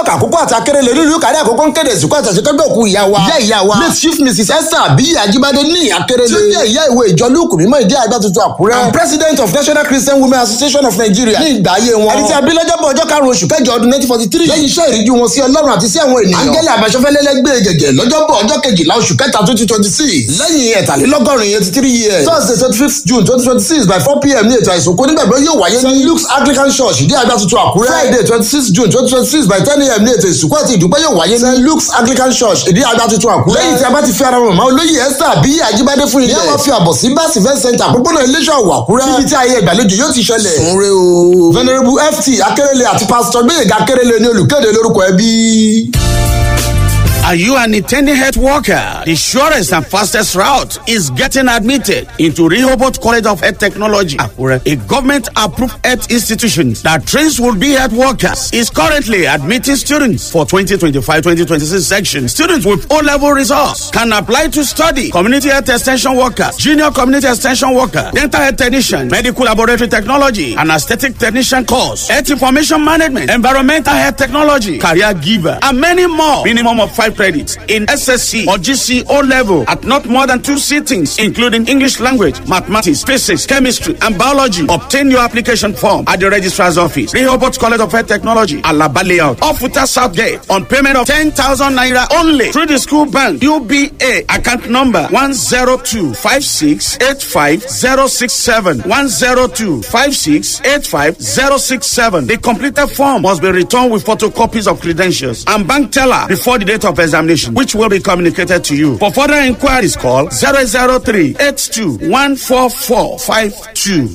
ọlọ́kà àkókò àti akérèlé nílùú kárí àkókò ń kéde ìsìnkú àtàṣekẹ́gbẹ́ òkú ìyá wa. ìyá ìyá wa late chief mrs esther abiyi ajibade ní akérèlé. tí ó jẹ́ ìyá ìwé ìjọ lúùkù mímọ́ ìdí àgbà tuntun àkúrẹ́. and president of national christian women association of nigeria. ní ìgbà ayé wọn. ẹni tí a bí lọ́jọ́bọ̀ ọjọ́ karùn-ún oṣù kẹjọ ọdún nineteen forty three. lẹ́yìn iṣẹ́ ìríjú wọn sí ọlọ́run àti sí àwọn ènìyàn. angela abasọ́fẹ́lẹ́lẹ́gbẹ́ gẹ̀gẹ̀ lọ́jọ́bọ̀ ọjọ́ kejìlá oṣù kẹta twenty twenty six. lẹ́yìn ẹ̀tàlélọ́gọ́rin eighty three years. thursday twenty fifth june twenty twenty six by four pm ní ètò àìsùnkú nígbàgbọ́ yóò wáyé ní luke's anglican church ìdí àgbà tuntun àkúrẹ́. friday twenty six june twenty twenty six by ten am ní ètò ìsìnkú àti ìdúpẹ́ yóò wáyé ní luke's anglican church ìdí àgbà tuntun àkúrẹ́. lẹ́yìn tí a bá ti fi ara mọ̀mọ́ olóyè esther àbí àjíbádé fún ilé. ní àwọn fi àbọ̀ sí báàsì event center àpòpọ̀nà iléeṣẹ́ ọ̀wọ̀ àkúrẹ́. níbi tí ayé ìgbàlejò yóò ti ṣẹlẹ̀. sunre o. venerable ft akérèlé àti pastor gbẹ̀yẹ̀gà akérèlé ní olùkéde lórúkọ ẹbí. Are you an intending health worker? The surest and fastest route is getting admitted into Rehoboth College of Health Technology, Akure, a government-approved health institution that trains will-be health workers. Is currently admitting students for 2025-2026 section. Students with O-level results can apply to study community health extension workers, junior community extension worker, dental health technician, medical laboratory technology, and aesthetic technician course, health information management, environmental health technology, career giver, and many more. Minimum of five credits in SSC or GC O level at not more than two sittings, including English language, mathematics, physics, chemistry, and biology. Obtain your application form at the registrar's office, Rehoboth College of Health Technology, Alaba Layout, off Futa South Gate, on payment of 10,000 naira only through the school bank, UBA, account number 102 102568567 102568567. The completed form must be returned with photocopies of credentials and bank teller before the date of examination, which will be communicated to you. For further inquiries, call 003 82 14452.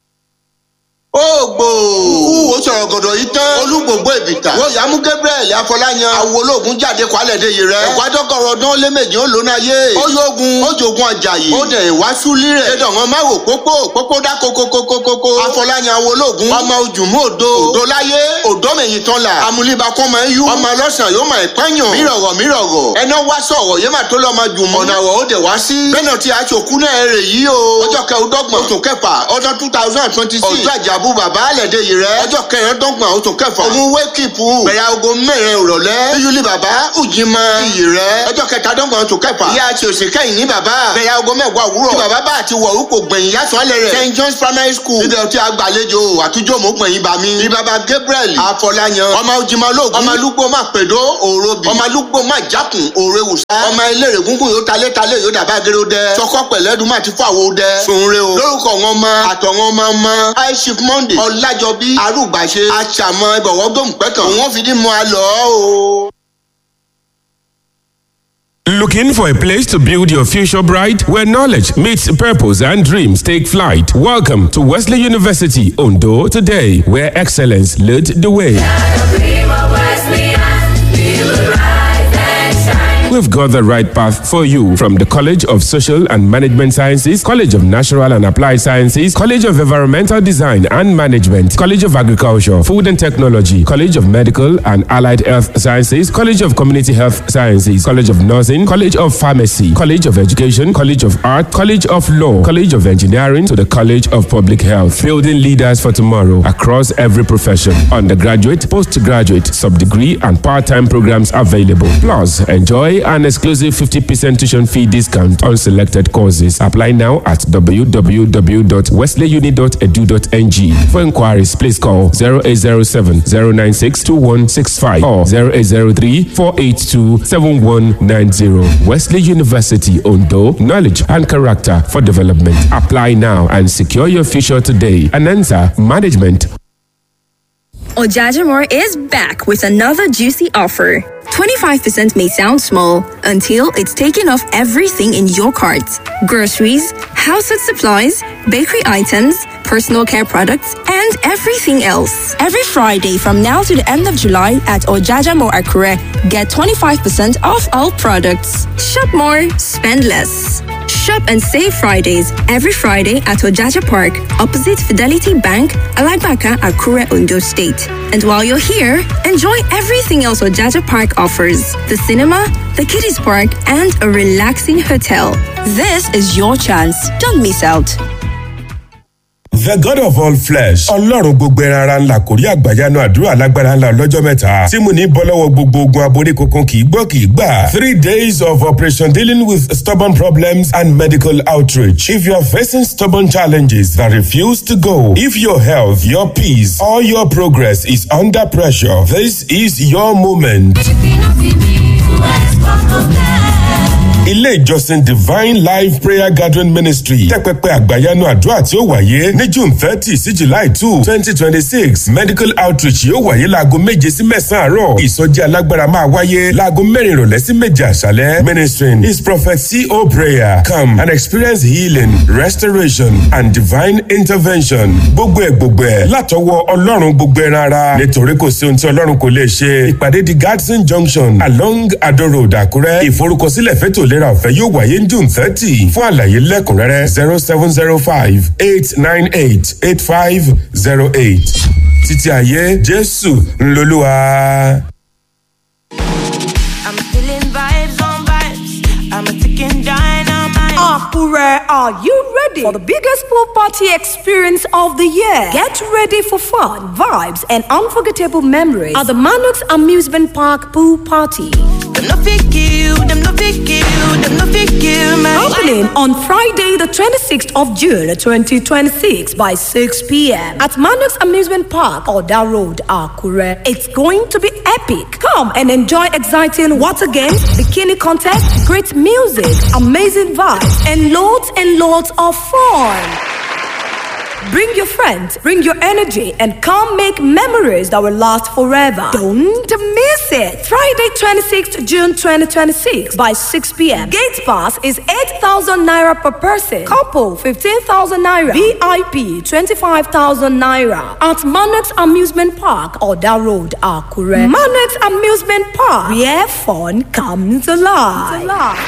ògbò wúwo sọ̀rọ̀ gọ̀dọ̀ yìí tán olúgbòǹgbò ìbìtà wọ́n yàmú gabriel afọláyan àwọn ológun jáde kwalẹ̀ de yìí rẹ̀ ẹ̀kwádọ́gọ̀rọ̀ ọdún ó lé méjì ó lóná yé ó yógun ó jogun àjàyè ó dẹ̀ wá súlí rẹ̀ ẹ̀dọ̀ wọn má wò pópó pópó dá kókókókókó afọláyan àwọn ológun ọmọ ojúmú òdo òdo láyé òdo mẹ̀yìn tán la amúlíba kọ́ máa ń yú ọmọ ọlọ́sàn yóò máa pẹ́yàn mírọ̀rọ̀ mírọ̀rọ̀ ẹná wá sọ̀rọ̀ yé máa tó lọ́ máa jùmọ̀ ọ̀nà àwọ̀ ó dẹ̀ wá sí bẹ́ẹ̀ náà ti aṣòkú náà rè yí o ọjọ́ kẹrùndọ́gbọ̀n oṣù kẹfà ọdún two thousand twenty six ọjọ́ àjàbù bàbá àlẹ́dẹ̀ yìí rẹ̀ ọjọ́ kẹrìndínlọ́gbọ̀n oṣù kẹfà òun wékìpù bẹ̀rẹ̀ aago mẹ́rin ìrọ̀lẹ́ yíyúlí bàbá ùjìmọ̀ iyì rẹ̀ ọjọ́ kẹtàdọ́gbọ̀n oṣù kẹfà ìyá àti òsì kẹ́yìn ní bàbá bẹ̀rẹ̀ aago mẹ́wàá òwúrọ̀ tí bàbá bá àti wọ̀ orúkọ gbẹ̀yìn yàtọ̀ alẹ́ rẹ̀ st john's primary school ibẹ̀ tí a gbàlejò àtújọ́ mọ̀ gbẹ̀yìn bá mi bí bàbá gabriel afọláyan ọmọ ojúmọ̀ lóògùn ọmọ alúgbó má pèdó òrobi ọmọ alúgbó má jákùn òre wùsà ọmọ eléré gúngún yóò talé talé yóò dàbá géró dẹ sọkọ pẹ̀lẹ́dùn má ti fọ àwo dẹ sunre o lórúkọ wọn mọ àtọ̀wọn ọmọ ọmọ high chief monday ọlájọbí arúgbàṣe àṣàmọ ìbọ̀wọ́ gbòǹpẹ̀tàn òun fi dín mọ́ a lọ o. Looking for a place to build your future bright where knowledge meets purpose and dreams take flight? Welcome to Wesley University Ondo today, where excellence led the way. We've got the right path for you from the College of Social and Management Sciences, College of Natural and Applied Sciences, College of Environmental Design and Management, College of Agriculture, Food and Technology, College of Medical and Allied Health Sciences, College of Community Health Sciences, College of Nursing, College of Pharmacy, College of Education, College of Art, College of Law, College of Engineering to the College of Public Health, building leaders for tomorrow across every profession. Undergraduate, postgraduate, sub-degree and part-time programs available. Plus, enjoy an exclusive 50% tuition fee discount on selected courses. Apply now at www.wesleyuni.edu.ng. For inquiries, please call 0807 096 2165 or 0803 482 7190. Wesley University Ondo, knowledge and character for development. Apply now and secure your future today. Anansa Management. Ojajamore is back with another juicy offer. 25% may sound small until it's taken off everything in your cart groceries, household supplies, bakery items, personal care products, and everything else. Every Friday from now to the end of July at Ojajamore Akure, get 25% off all products. Shop more, spend less. Shop and save Fridays every Friday at Ojaja Park, opposite Fidelity Bank, Alagbaka, Akure, Ondo State. And while you're here, enjoy everything else Ojaja Park offers the cinema, the kiddies park, and a relaxing hotel. This is your chance. Don't miss out. the god of all flesh ọlọ́run gbogbo ẹran ara ńlá kò rí àgbàyanu àdúrà lágbára ńlá lọ́jọ́ mẹ́ta tí mo ní bọ́ lọ́wọ́ gbogbo ogun aborí kankan kì í gbọ́ kì í gbà three days of operation dealing with stubborn problems and medical outreach if you are facing stubborn challenges that refuse to go if your health your peace or your progress is under pressure this is your moment. ilé ìjọsìn divine life prayer gathering ministry tẹ́pẹ́pẹ́ àgbàyanu àdúrà tí ó wáyé ní june thirty sí july two twenty twenty six medical outreach yóò wáyé láago méje sí mẹ́sàn-án àárọ̀ ìsọjí alágbára máa wáyé láago mẹ́rin ìrọ̀lẹ́ sí méje àṣálẹ́ ministering is prophet co prayer come and experience healing restoration and divine intervention gbogbo ẹ̀ gbogbo ẹ̀ látọwọ́ ọlọ́run gbogbo ẹ̀ rárá nítorí kò sí ohun tí ọlọ́run kò lè ṣe ìpàdé di gadson junction along ado road àkúrẹ́ ìforúkọsílẹ̀ fẹ́tò ìlera ọ̀fẹ́ yóò wáyé ní june thirty fún àlàyé lẹ́kùnrẹ́rẹ́ zero seven zero five eight nine eight eight five zero eight títí ayé jésù ńlọlúwa. I'm feeling vibes on vibes. I'm a ticking dynamite. Akure, are you ready for the biggest pool party experience of the year? Get ready for fun, vibes, and unforgettable memories at the Manux Amusement Park Pool Party. Them no fit you, them no fit you, them no fit you, man. Opening on Friday, the 26th of June 2026 by 6 p.m. at Manux Amusement Park, Oda Road, Akure. It's going to be epic. Come and enjoy exciting water games, bikini contest, great music, amazing vibes, and loads and loads of fun. Bring your friends, bring your energy, and come make memories that will last forever. Don't miss it. Friday, 26th June 2026 by 6 p.m. Gate pass is 8,000 naira per person. Couple 15,000 naira. VIP 25,000 naira. At Manox Amusement Park, Oda Road, Akure. Manox Amusement Park, where fun comes alive.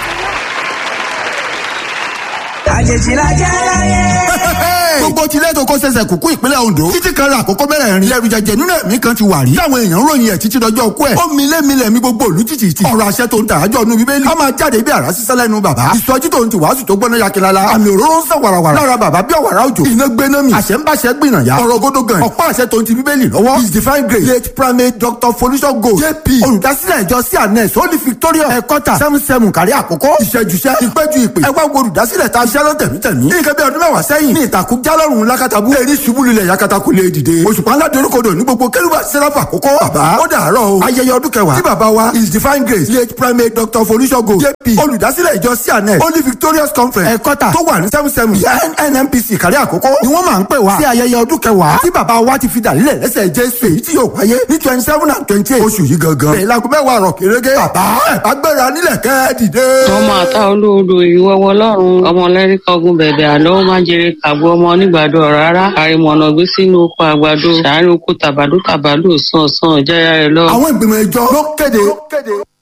àjèjì la jẹ́ láyé. gbogbo tilẹ̀ tó kó ṣẹ̀ṣẹ̀ kúkú ìpínlẹ̀ ondo títí kan ra àkókò mẹ́rẹ̀ẹ̀rin lẹ́rù jẹjẹ nínú ẹ̀mí kan ti wà rí táwọn èèyàn ròyìn ẹ̀ títí dọjọ́ ọkú ẹ̀ ó mi lé mi lẹ̀ mi gbogbo òlu títì tì ọ̀rọ̀ àṣẹ tó ń tà ájọ́ nu bíbélì a máa jáde bí àrá sísẹ́ lẹ́nu bàbá ìsọjí tó ń ti wàásù tó gbọ́ná yakilala àmì òróró ń sàn wàràwàrà lára bàbá bí ọ̀wàrà òjò iná gbéná mi àṣẹ ń báṣẹ gbìnà ya ọ̀rọ̀ gódó gan ọ̀pá àṣẹ tó ń ti bíbélì lọ́wọ́ his divine grace late primate dr folisho gold jp olùdásílẹ̀ ìjọ cns holy victoria ẹ̀kọ́tà seven seven kárí àkókò ìṣẹ́júṣẹ́ ìpẹ́jù ìpè ẹ̀wá wo olùdásílẹ̀ ta iṣẹ́ lọ́tẹ̀mítẹ̀mí ní ìkẹ́bí ọdún mẹ́wàá sẹ́yìn ní ìtàkùn jálọ̀run lákàtàbú erí ṣubú lulẹ̀ yakata kò lè dìde òṣùpá ńlá dorókodò ní gbogbo kérúbà sẹ́ráfà àkókò bàbá ó dàárọ̀ o ayẹyẹ ọdún kẹwàá tí bàbá wa his divine grace late primate dr folishogo jp olùdásílẹ̀ ìjọ cns holy victorious conference ẹ̀kọ́tà tó wà ní seven seven nnpc kárí àkókò ni wọ́n máa ń pè wá sí ayẹyẹ ọdún kẹwàá tí bàbá wa ti fi dàlílẹ̀ lẹ́sẹ̀ jésù èyí tí yóò wáyé ní twenty seven and twenty eight oṣù yìí gangan bẹ̀rẹ̀ láago mẹ́wàá rọ̀ kérégé bàbá ẹ̀ bá gbéra nílẹ̀ kẹ́ dìde. ọmọ àtà olóodo ìwọ́wọ́ lọ́rùn ọmọ lẹ́ríkà ogun bẹ̀bẹ̀ àlọ́ ó máa jèrè kàbọ̀ ọmọ onígbàdo rárá àrìmọ̀nà gbé sínú oko àgbàdo sàárè oko tàbádó tàbádó sàn sàn jáyà rẹ lọ. àwọn ìgbìmọ̀ ìjọ ló kéde